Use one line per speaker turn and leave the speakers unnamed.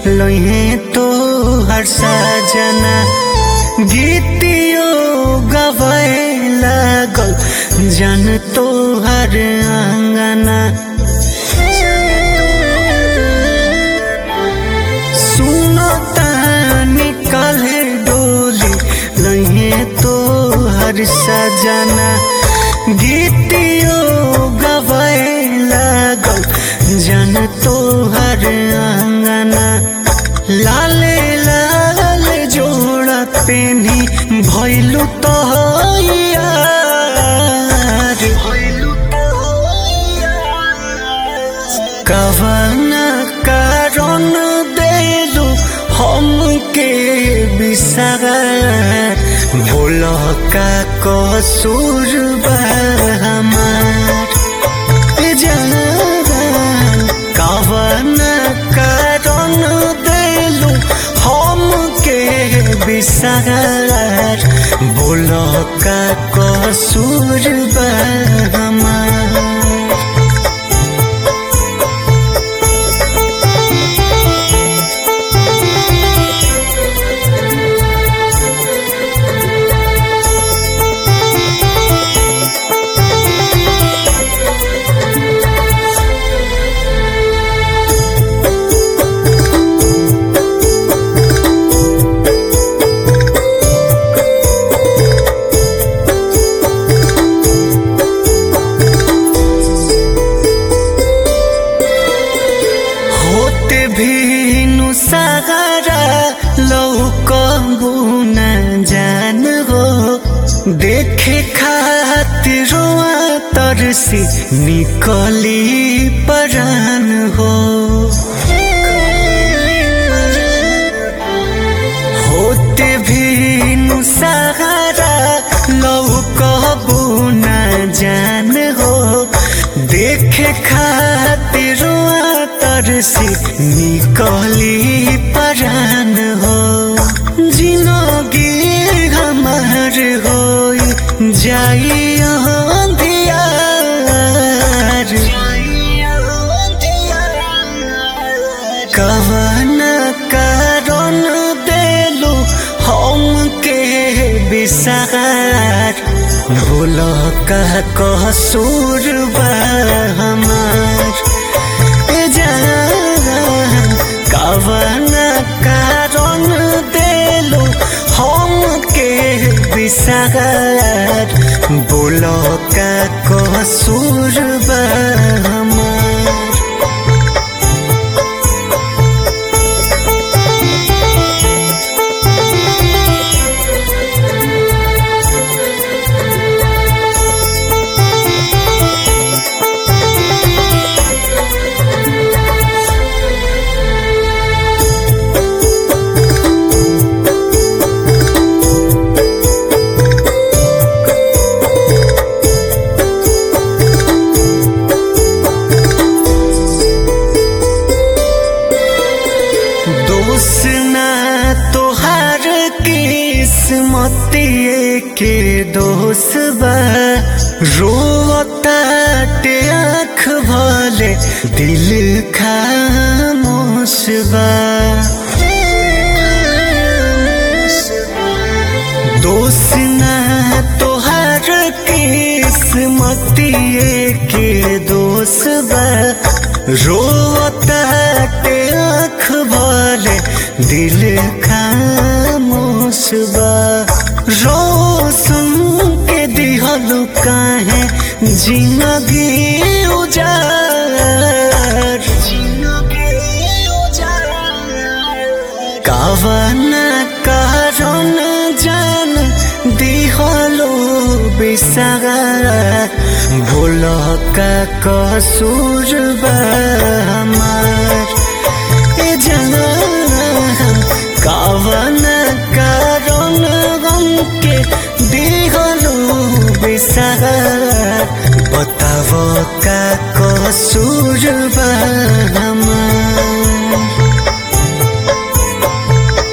लोहे तो हर सजना गीतियो गवाए लागल जन तो हर आंगना सुनो तानी काले डोली लहे तो हर सजना गीतियो गवाए लागल जन तो हर आंगना लाले लाल जोड़ा पेनी भैलू तो यार कवना कारण देलू हमके बिसर बोल का कसूर बा हमार जान कवना कारण देलू हमके बिसर बोल का कसूर बा हमार होते भी नुसारा लौकबू न जान हो देखे खातिर तरसी निकली परान हो होते भी नुसारा लौकबू न जान हो देखे खातिर तरसी निकली परान हो जिनगी हमार हो जाई कवन कारण देलू हमके बिसार बोल का कसूर बा हमार ए जान कवन कारण देलू हमके बिसार बोल का कसूर बा हमार दोष ना तोहार किस्मतिए के दोष बा रोताटे आँख भले दिल खामोश बा दोष ना तोहार किस्मतिए के दोष बा रोताटे आँख भले दिल खामोश बा रोशन के दिहलु काहे जिंदगी उजार कवन कारण जान दिहलो बिसार भूल का कसूर बा हमार ए जान कवन कारण हमके दिहलो बिसार बताव का कसूर बा